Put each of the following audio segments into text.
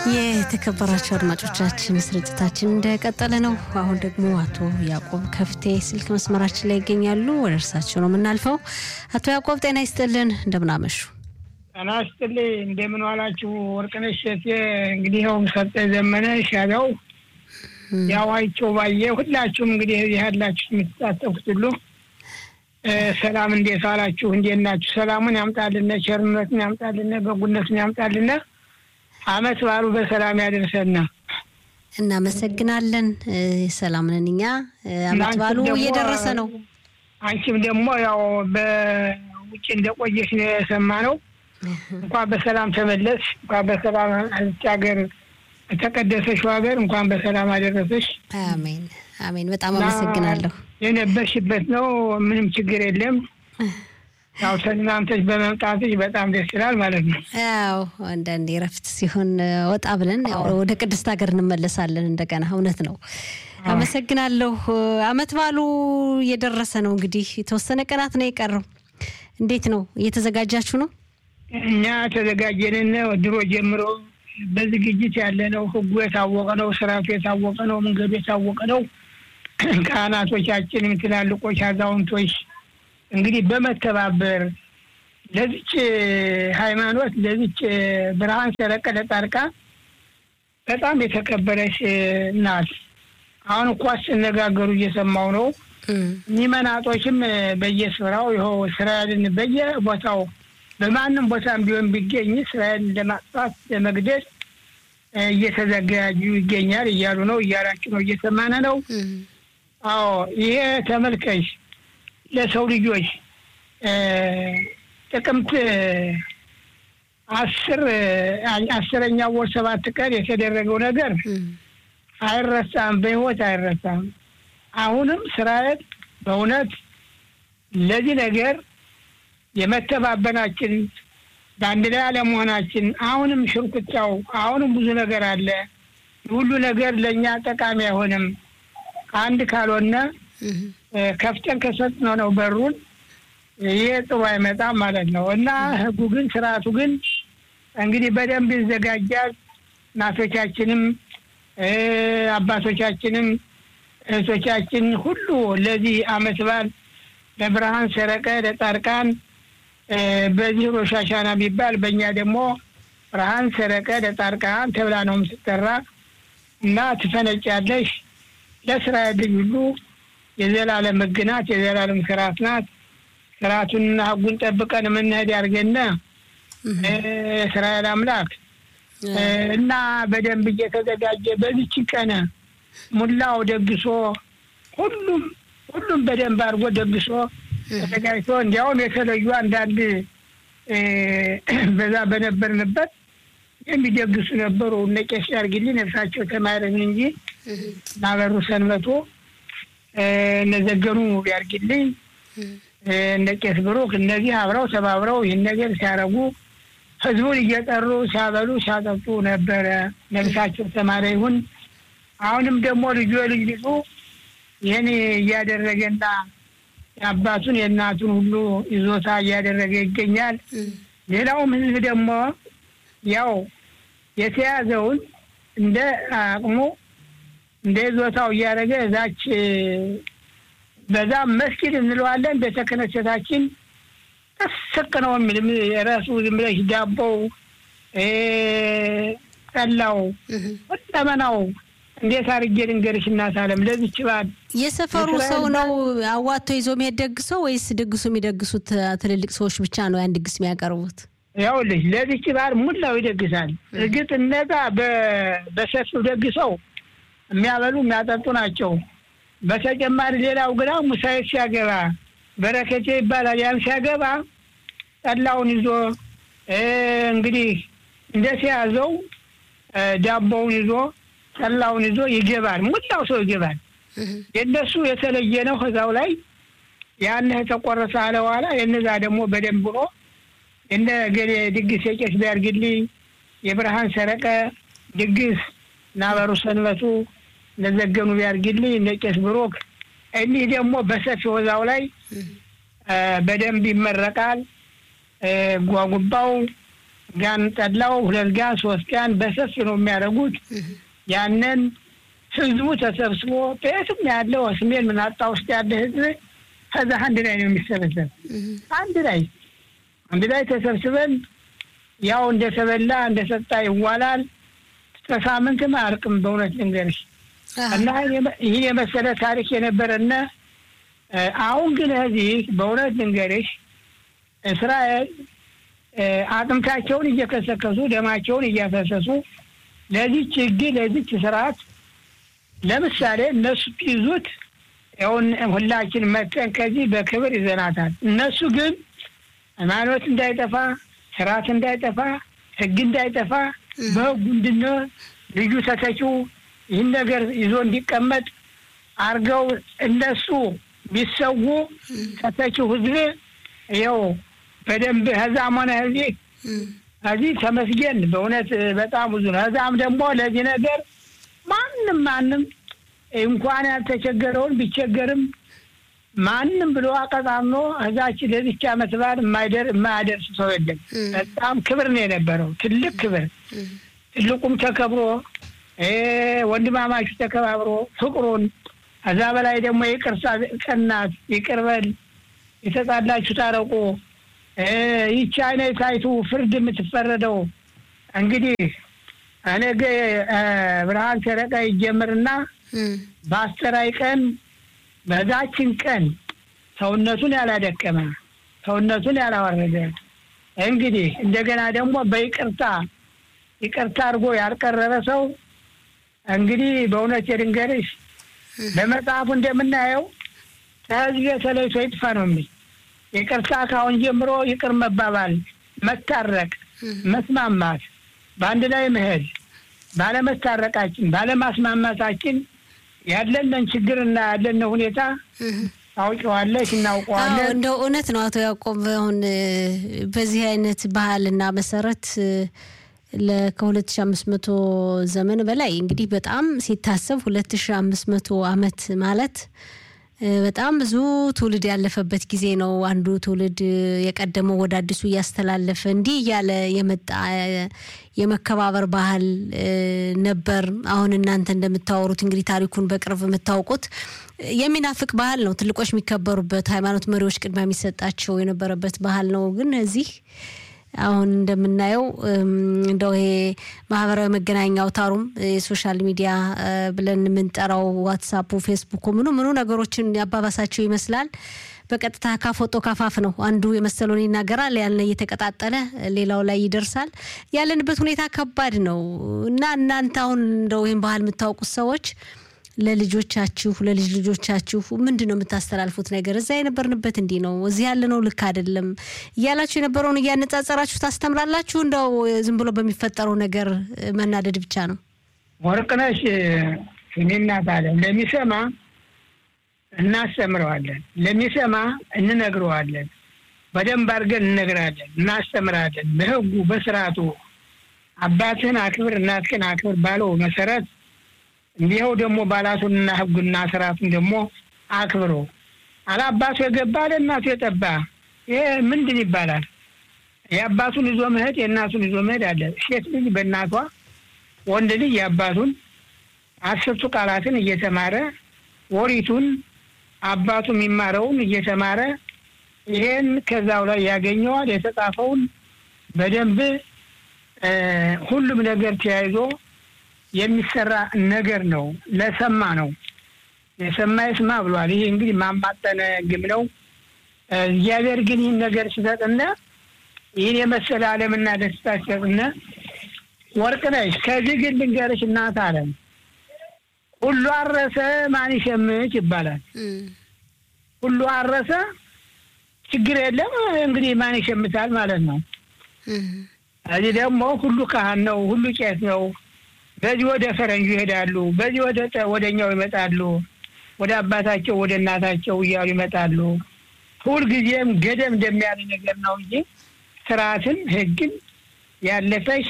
የተከበራቸው አድማጮቻችን ስርጭታችን እንደቀጠለ ነው። አሁን ደግሞ አቶ ያዕቆብ ከፍቴ ስልክ መስመራችን ላይ ይገኛሉ። ወደ እርሳቸው ነው የምናልፈው። አቶ ያዕቆብ ጤና ይስጥልን፣ እንደምናመሹ። ጤና ይስጥልኝ፣ እንደምን ዋላችሁ? ወርቅነሽ ሸቴ፣ እንግዲህ ያው ሰጠ ዘመነ ሻቢያው፣ ያዋይቸው ባየ፣ ሁላችሁም እንግዲህ እዚህ ያላችሁ የምትሳተፉት ሁሉ ሰላም፣ እንዴት ዋላችሁ? እንዴት ናችሁ? ሰላሙን ያምጣልነ፣ ቸርነቱን ያምጣልነ፣ በጉነቱን ያምጣልነ አመት በዓሉ በሰላም ያደርሰና። እናመሰግናለን። ሰላም ነን እኛ። አመት በዓሉ እየደረሰ ነው። አንቺም ደግሞ ያው በውጭ እንደቆየሽ ነው የሰማነው። እንኳን በሰላም ተመለስሽ፣ እንኳን በሰላም አልች ሀገር የተቀደሰሽው ሀገር እንኳን በሰላም አደረሰሽ። አሜን አሜን። በጣም አመሰግናለሁ። የነበርሽበት ነው፣ ምንም ችግር የለም። ያው ተዝናንተሽ በመምጣትሽ በጣም ደስ ይላል ማለት ነው። ያው አንዳንዴ እረፍት ሲሆን ወጣ ብለን ወደ ቅድስት ሀገር እንመለሳለን እንደገና። እውነት ነው። አመሰግናለሁ። አመት በዓሉ እየደረሰ ነው። እንግዲህ የተወሰነ ቀናት ነው የቀረው። እንዴት ነው እየተዘጋጃችሁ ነው? እኛ ተዘጋጀንን ድሮ ጀምሮ በዝግጅት ያለ ነው። ህጉ የታወቀ ነው። ስርዓቱ የታወቀ ነው። መንገዱ የታወቀ ነው። ካህናቶቻችንም ትላልቆች አዛውንቶች እንግዲህ በመተባበር ለዚች ሃይማኖት ለዚች ብርሃን ሰረቀ ለጣርቃ በጣም የተከበረች ናት። አሁን እኳ ሲነጋገሩ እየሰማው ነው። ሚመናጦችም በየስፍራው ይኸው እስራኤልን በየቦታው በማንም ቦታም ቢሆን ቢገኝ እስራኤልን ለማጥፋት ለመግደል እየተዘጋጁ ይገኛል እያሉ ነው። እያላችሁ ነው፣ እየሰማነ ነው። አዎ ይሄ ተመልከሽ ለሰው ልጆች ጥቅምት አስር አስረኛው ወር ሰባት ቀን የተደረገው ነገር አይረሳም፣ በህይወት አይረሳም። አሁንም እስራኤል በእውነት ለዚህ ነገር የመተባበናችን በአንድ ላይ አለመሆናችን አሁንም ሽርኩቻው አሁንም ብዙ ነገር አለ። ሁሉ ነገር ለእኛ ጠቃሚ አይሆንም። አንድ ካልሆነ ከፍተን ከሰጥነው ነው በሩን ይሄ ጥሩ አይመጣም ማለት ነው። እና ህጉ ግን ስርዓቱ ግን እንግዲህ በደንብ ይዘጋጃል። እናቶቻችንም አባቶቻችንም እህቶቻችን ሁሉ ለዚህ አመት በዓል ለብርሃን ሰረቀ ለጻድቃን በዚህ ሮሽ ሀሻና የሚባል በእኛ ደግሞ ብርሃን ሰረቀ ለጻድቃን ተብላ ነው የምትጠራ እና ትፈነጫለሽ። ለእስራኤል ልጅ ሁሉ የዘላለም ህግ ናት፣ የዘላለም ስርዓት ናት። ስርዓቱንና ህጉን ጠብቀን የምንሄድ ያድርገን እስራኤል አምላክ እና በደንብ እየተዘጋጀ በዚች ቀን ሙላው ደግሶ ሁሉም ሁሉም በደንብ አድርጎ ደግሶ ተዘጋጅቶ እንዲያውም የተለዩ አንዳንድ በዛ በነበርንበት የሚደግሱ ነበሩ። እነ ቄስ ያርግልኝ ነፍሳቸው ተማረን እንጂ ናበሩ ሰንበቶ እነ ዘገኑ ያርግልኝ እነ ቄስ ብሩክ እነዚህ አብረው ተባብረው ይህን ነገር ሲያረጉ ህዝቡን እየጠሩ ሲያበሉ ሲያጠጡ ነበረ። ነፍሳቸው ተማረ ይሁን። አሁንም ደግሞ ልጁ ልጅ ልጁ ይህን እያደረገና የአባቱን የእናቱን ሁሉ ይዞታ እያደረገ ይገኛል። ሌላውም ህዝብ ደግሞ ያው የተያዘውን እንደ አቅሙ እንደ ይዞታው እያደረገ እዛች በዛም መስጊድ እንለዋለን ቤተ ክህነታችን ተሰቅ ነው የሚል የራሱ ዝም ብለሽ ዳቦው ጠላው ሁለመናው እንዴት አድርጌ ልንገርሽ እናት አለም ለዚች በዓል የሰፈሩ ሰው ነው አዋቶ ይዞ የሚሄድ ደግሶ ወይስ ድግሱ የሚደግሱት ትልልቅ ሰዎች ብቻ ነው ያን ድግስ የሚያቀርቡት? ያውልሽ ለዚች በዓል ሙላው ይደግሳል። እርግጥ እነዛ በሰፊው ደግሰው የሚያበሉ የሚያጠጡ ናቸው። በተጨማሪ ሌላው ግና ሙሳይት ሲያገባ በረከቴ ይባላል። ያን ሲያገባ ጠላውን ይዞ እንግዲህ እንደተያዘው ዳቦውን ይዞ ጠላውን ይዞ ይገባል። ሙላው ሰው ይገባል። የእነሱ የተለየ ነው። ከዛው ላይ ያን ተቆረሰ አለ በኋላ የነዛ ደግሞ በደንብ ብሎ የነ ገሌ ድግስ የቄስ ቢያርግልኝ የብርሃን ሰረቀ ድግስ ናበሩ ሰንበቱ ለዘገኑ ቢያርግልኝ እነ ቄስ ብሩክ እኒህ ደግሞ በሰፊ ወዛው ላይ በደንብ ይመረቃል። ጓጉባው ጋን ጠላው ሁለት ጋን ሶስት ጋን በሰፊ ነው የሚያደርጉት። ያንን ህዝቡ ተሰብስቦ በየትም ያለው ስሜን ምናጣ ውስጥ ያለ ህዝብ ከዛ አንድ ላይ ነው የሚሰበሰብ። አንድ ላይ አንድ ላይ ተሰብስበን ያው እንደተበላ እንደሰጣ ይዋላል። እስከ ሳምንትም አያልቅም። በእውነት ልንገርሽ እና ይህን የመሰለ ታሪክ የነበረና አሁን ግን እዚህ በእውነት ልንገርሽ እስራኤል አጥንታቸውን እየከሰከሱ ደማቸውን እያፈሰሱ ለዚች ህግ ለዚች ስርዓት ለምሳሌ እነሱ ይዙት ያውን ሁላችን መጠን ከዚህ በክብር ይዘናታል። እነሱ ግን ሃይማኖት እንዳይጠፋ፣ ስርዓት እንዳይጠፋ፣ ህግ እንዳይጠፋ በህጉ እንድነ ልዩ ተተኪው ይህን ነገር ይዞ እንዲቀመጥ አርገው እነሱ ቢሰዉ ተተኪው ህዝብ ይኸው በደንብ ከዛም ሆነ እዚህ እዚህ ተመስገን በእውነት በጣም ብዙ ነው። ከዛም ደግሞ ለዚህ ነገር ማንም ማንም እንኳን ያልተቸገረውን ቢቸገርም ማንም ብሎ አቀጣምኖ እዛች ለዚች ዓመት በዓል የማያደርስ ሰው የለም። በጣም ክብር ነው የነበረው፣ ትልቅ ክብር። ትልቁም ተከብሮ ወንድማማቹ ተከባብሮ ፍቅሩን ከዛ በላይ ደግሞ የቅርሳ ቀናት ይቅርበል የተጣላችሁ ታረቁ። ይቺ አይነት አይቱ ፍርድ የምትፈረደው እንግዲህ ነገ ብርሃን ሰረቃ ይጀምርና በአስተራይ ቀን በዛችን ቀን ሰውነቱን ያላደከመ ሰውነቱን ያላወረደ እንግዲህ እንደገና ደግሞ በይቅርታ ይቅርታ አድርጎ ያልቀረበ ሰው እንግዲህ በእውነት የድንገርሽ በመጽሐፉ እንደምናየው ከህዝብ ተለይቶ ይጥፋ ነው የሚል ይቅርታ ካሁን ጀምሮ ይቅር መባባል፣ መታረቅ፣ መስማማት፣ በአንድ ላይ መሄድ ባለመታረቃችን ባለማስማማታችን ያለንን ችግርና ያለን ሁኔታ ታውቂዋለሽ፣ እናውቀዋለን። እንደው እውነት ነው አቶ ያዕቆብ። አሁን በዚህ አይነት ባህልና መሰረት ከሁለት ሺ አምስት መቶ ዘመን በላይ እንግዲህ በጣም ሲታሰብ ሁለት ሺ አምስት መቶ አመት ማለት በጣም ብዙ ትውልድ ያለፈበት ጊዜ ነው። አንዱ ትውልድ የቀደመው ወደ አዲሱ እያስተላለፈ እንዲህ እያለ የመጣ የመከባበር ባህል ነበር። አሁን እናንተ እንደምታወሩት እንግዲህ ታሪኩን በቅርብ የምታውቁት የሚናፍቅ ባህል ነው። ትልቆች የሚከበሩበት፣ ሃይማኖት መሪዎች ቅድሚያ የሚሰጣቸው የነበረበት ባህል ነው። ግን እዚህ አሁን እንደምናየው እንደው ይሄ ማህበራዊ መገናኛ አውታሩም የሶሻል ሚዲያ ብለን የምንጠራው ዋትሳፑ፣ ፌስቡኩ ምኑ ምኑ ነገሮችን ያባባሳቸው ይመስላል። በቀጥታ ካፎቶ ካፋፍ ነው። አንዱ የመሰለውን ይናገራል፣ ያለ እየተቀጣጠለ ሌላው ላይ ይደርሳል። ያለንበት ሁኔታ ከባድ ነው እና እናንተ አሁን እንደው ይህን ባህል የምታውቁት ሰዎች ለልጆቻችሁ ለልጅ ልጆቻችሁ ምንድን ነው የምታስተላልፉት ነገር? እዛ የነበርንበት እንዲህ ነው፣ እዚህ ያለነው ልክ አይደለም እያላችሁ የነበረውን እያነጻጸራችሁ ታስተምራላችሁ? እንደው ዝም ብሎ በሚፈጠረው ነገር መናደድ ብቻ ነው? ወርቅነሽ እኔ እናት አለ ለሚሰማ እናስተምረዋለን፣ ለሚሰማ እንነግረዋለን፣ በደንብ አድርገን እንነግራለን፣ እናስተምራለን። በህጉ በስርዓቱ አባትህን አክብር እናትህን አክብር ባለው መሰረት እንዲኸው ደግሞ ባላቱንና ህጉና ስርዓቱን ደግሞ አክብሮ አላባቱ የገባ ለእናቱ የጠባ ይሄ ምንድን ይባላል? የአባቱን ይዞ መሄድ የእናቱን ይዞ መሄድ አለ። ሴት ልጅ በእናቷ ወንድ ልጅ የአባቱን አስርቱ ቃላትን እየተማረ ወሪቱን አባቱ የሚማረውን እየተማረ ይሄን ከዛው ላይ ያገኘዋል። የተጻፈውን በደንብ ሁሉም ነገር ተያይዞ የሚሰራ ነገር ነው። ለሰማ ነው የሰማ ይስማ ብሏል። ይሄ እንግዲህ ማማጠነ ግም ነው። እግዚአብሔር ግን ይህን ነገር ሲሰጥና ይህን የመሰለ ዓለምና ደስታ ሲሰጥና ወርቅ ነሽ። ከዚህ ግን ልንገርሽ እናት አለም ሁሉ አረሰ ማን ይሸምች ይባላል። ሁሉ አረሰ ችግር የለም እንግዲህ ማን ይሸምታል ማለት ነው። እዚህ ደግሞ ሁሉ ካህን ነው፣ ሁሉ ቄስ ነው። በዚህ ወደ ፈረንጁ ይሄዳሉ፣ በዚህ ወደ ወደኛው ይመጣሉ፣ ወደ አባታቸው ወደ እናታቸው እያሉ ይመጣሉ። ሁልጊዜም ገደም እንደሚያለ ነገር ነው እንጂ ስርዓትን ሕግን ያለፈሽ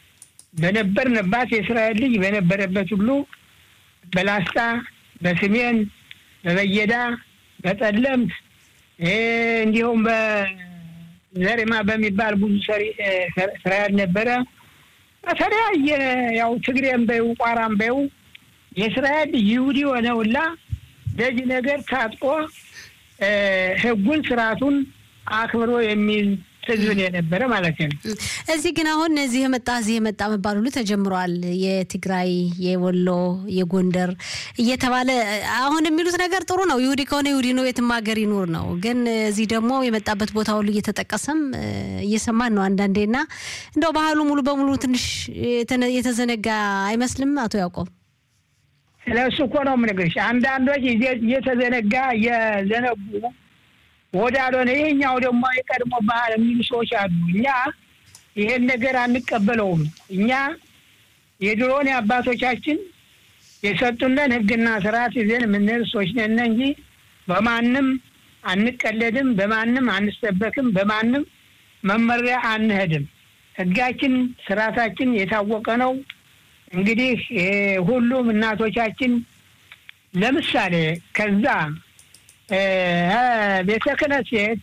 በነበርንባት የእስራኤል ልጅ በነበረበት ሁሉ በላስታ በስሜን በበየዳ በጠለምት እንዲሁም ዘሪማ በሚባል ብዙ እስራኤል ነበረ። በተለያየ ያው ትግሬም በይው ቋራም በይው የእስራኤል ይሁዲ ሆነውላ ለዚህ ነገር ታጥቆ ሕጉን ስርዓቱን አክብሮ የሚል ህዝብን የነበረ ማለት ነው። እዚህ ግን አሁን እዚህ የመጣ እዚህ የመጣ መባል ሁሉ ተጀምሯል። የትግራይ፣ የወሎ፣ የጎንደር እየተባለ አሁን የሚሉት ነገር ጥሩ ነው። ይሁዲ ከሆነ ይሁዲ ነው፣ የትም ሀገር ይኑር ነው። ግን እዚህ ደግሞ የመጣበት ቦታ ሁሉ እየተጠቀሰም እየሰማን ነው አንዳንዴና እንደው ባህሉ ሙሉ በሙሉ ትንሽ የተዘነጋ አይመስልም? አቶ ያዕቆብ ስለ እሱ እኮ ነው የምነግርሽ። አንዳንዶች እየተዘነጋ እየዘነጉ ወዳልሆነ ይሄኛው ደግሞ የቀድሞ ባህል የሚሉ ሰዎች አሉ። እኛ ይሄን ነገር አንቀበለውም። እኛ የድሮን የአባቶቻችን የሰጡንን ሕግና ስርዓት ይዘን የምንሄድ ሰዎች ነን እንጂ በማንም አንቀለድም፣ በማንም አንሰበክም፣ በማንም መመሪያ አንሄድም። ሕጋችን ስርዓታችን የታወቀ ነው። እንግዲህ ሁሉም እናቶቻችን ለምሳሌ ከዛ ቤተ ክህነት ሴት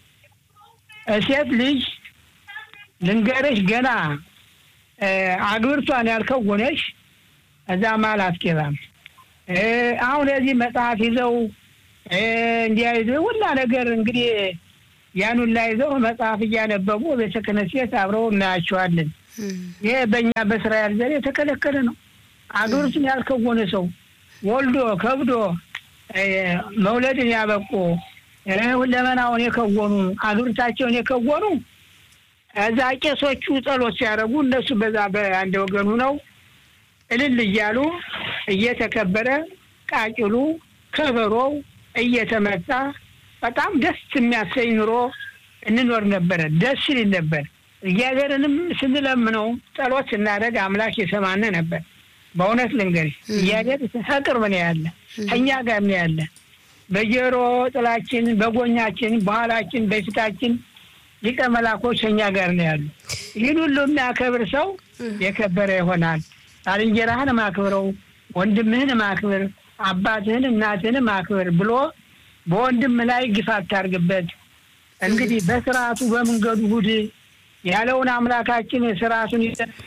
ሴት ልጅ ልንገርሽ ገና አግብርቷን ያልከወነሽ እዛ ማል አትገባም። አሁን እዚህ መጽሐፍ ይዘው እንዲያይዘ ሁላ ነገር እንግዲህ ያኑን ላይ ይዘው መጽሐፍ እያነበቡ ቤተ ክህነት ሴት አብረው እናያቸዋለን። ይሄ በእኛ በእስራኤል ዘር የተከለከለ ነው። አግብርቱን ያልከወነ ሰው ወልዶ ከብዶ መውለድን ያበቁ ሁለመናውን የከወኑ አግብርታቸውን የከወኑ እዛ ቄሶቹ ጸሎት ሲያደርጉ እነሱ በዛ በአንድ ወገኑ ነው እልል እያሉ እየተከበረ ቃጭሉ ከበሮው እየተመታ በጣም ደስ የሚያሰኝ ኑሮ እንኖር ነበረ። ደስ ይል ነበር። እግዚአብሔርንም ስንለምነው ጸሎት ስናደርግ አምላክ የሰማነ ነበር። በእውነት ልንገርሽ እግዚአብሔር ከቅርብ ነው ያለ፣ ከእኛ ጋር ነው ያለ። በጆሮ ጥላችን፣ በጎኛችን፣ በኋላችን፣ በፊታችን ሊቀ መላኮች ከእኛ ጋር ነው ያሉ። ይህን ሁሉ የሚያከብር ሰው የከበረ ይሆናል። ባልንጀራህን ማክብረው፣ ወንድምህን ማክብር፣ አባትህን እናትህን ማክብር ብሎ በወንድም ላይ ግፍ አታርግበት። እንግዲህ በስርዓቱ በመንገዱ ሁድ ያለውን አምላካችን ስርዓቱን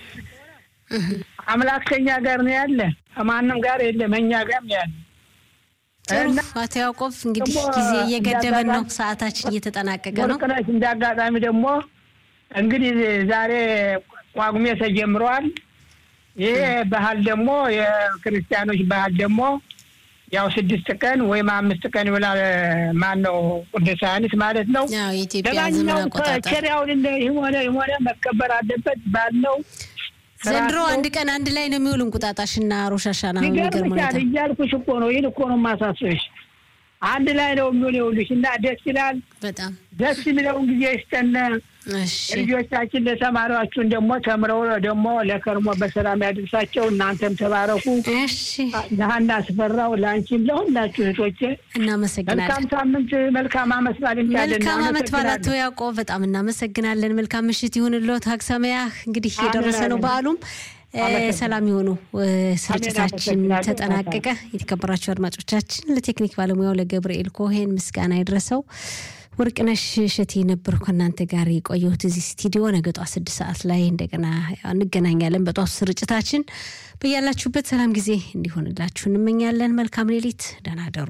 አምላክ ከኛ ጋር ነው ያለ፣ ከማንም ጋር የለም፣ እኛ ጋር ነው ያለ። አቶ ያዕቆብ እንግዲህ ጊዜ እየገደበን ነው፣ ሰዓታችን እየተጠናቀቀ ነው። ወርቅነሽ እንደ አጋጣሚ ደግሞ እንግዲህ ዛሬ ጳጉሜ ተጀምረዋል። ይሄ ባህል ደግሞ የክርስቲያኖች ባህል ደግሞ ያው ስድስት ቀን ወይም አምስት ቀን ይውላል። ማን ነው ቅዱስ ዮሐንስ ማለት ነው። ለማንኛውም ከቸሪያውን ሆነ ሆነ መከበር አለበት ባለው ዘንድሮ አንድ ቀን አንድ ላይ ነው የሚውል እንቁጣጣሽና ሮሻሻና ነው። የሚገርም ሁኔታ እያልኩሽ እኮ ነው። ይህን እኮ ነው የማሳስብሽ። አንድ ላይ ነው የሚውል ይኸውልሽ፣ እና ደስ ይላል። በጣም ደስ የሚለውን ጊዜ ይስጠን። ልጆቻችን ለተማሪዎቹን ደግሞ ተምረው ደግሞ ለከርሞ በሰላም ያድርሳቸው። እናንተም ተባረኩ። ለሀና አስፈራው፣ ለአንቺም፣ ለሁላችሁ እህቶቼ እናመሰግናለን። መልካም ሳምንት፣ መልካም አመት በዓል መልካም አመት በዓል አቶ ያዕቆብ በጣም እናመሰግናለን። መልካም ምሽት ይሁንልዎት። ሀግ ሰማያህ እንግዲህ የደረሰ ነው በዓሉም ሰላም የሆኑ ስርጭታችን ተጠናቀቀ። የተከበራችሁ አድማጮቻችን ለቴክኒክ ባለሙያው ለገብርኤል ኮሄን ምስጋና ይድረሰው። ወርቅነሽ እሸቴ ነበሩ ከእናንተ ጋር የቆየሁት እዚህ ስቱዲዮ። ነገ ጧት ስድስት ሰዓት ላይ እንደገና እንገናኛለን በጧቱ ስርጭታችን። በያላችሁበት ሰላም ጊዜ እንዲሆንላችሁ እንመኛለን። መልካም ሌሊት፣ ደህና ደሩ።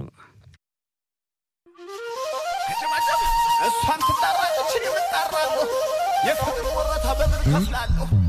እሷን ትጣራለች፣ እኔም እጣራለሁ። የፍቅር ወረታ በምን ከፍላለሁ?